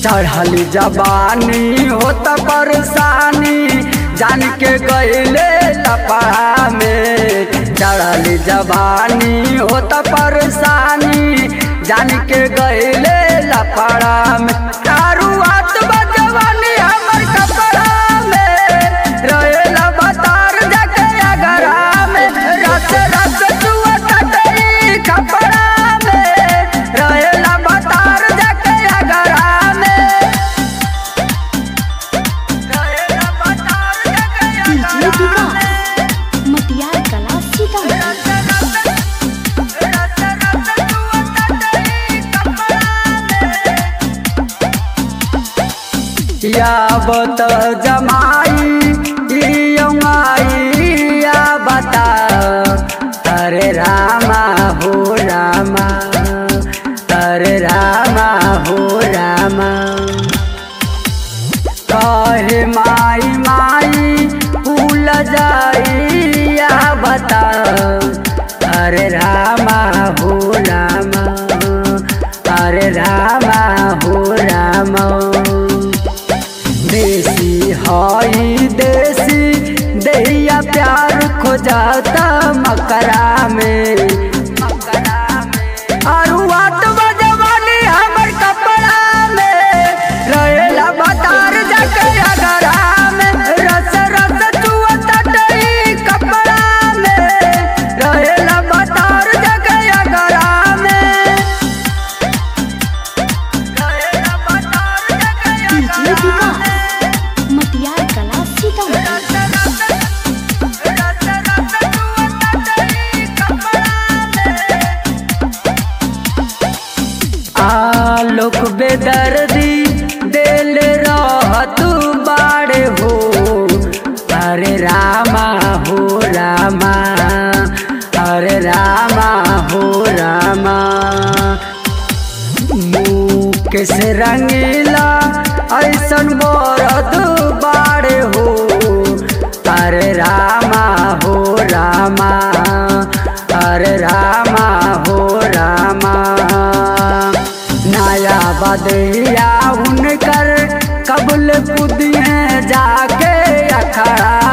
चढ़ल जवानी होत परेशानी जान के गईले लपड़ा में चढ़ल जवानी होत परेशानी जान के गईले लपड़ा में दारू हाथ बजवानी हमर कपड़ा में रहेला बतार जाके अगरा में रस रस चुअत तई कपड़ा में रहेला बतार जाके अगरा में रहेला बतार जाके डीजे अगरा में विकास मटियार कला सीतामढ़ी यावत जमाई यमाई या बता अरे रामा हो रामा अरे रामा हो रामा कहे माई माई फूल जाई या बता अरे रामा हो रामा अरे रामा हो रामा देसी हई देसी दैया प्यार खोजाता मकरा में आरु आत बजवानी हमर कपड़ा में रहेला बतार जाके अगरा में रस रस चुअत डई कपड़ा में रहेला बतार जाके अगरा में रहेला बतार जाके डीजे अगरा में विकास मटियार कला सीतामढ़ी आलोक बेदर्दी दिल रहत बाड़े हो अरे रामा हो रामा अरे रामा हो रामा मुकेश रंगीला ऐसन बरद बाड़े हो अरे रामा हो रामा अरे रामा हो रामा नया बदैया उनकर कबल पुदिए जाके अखड़ा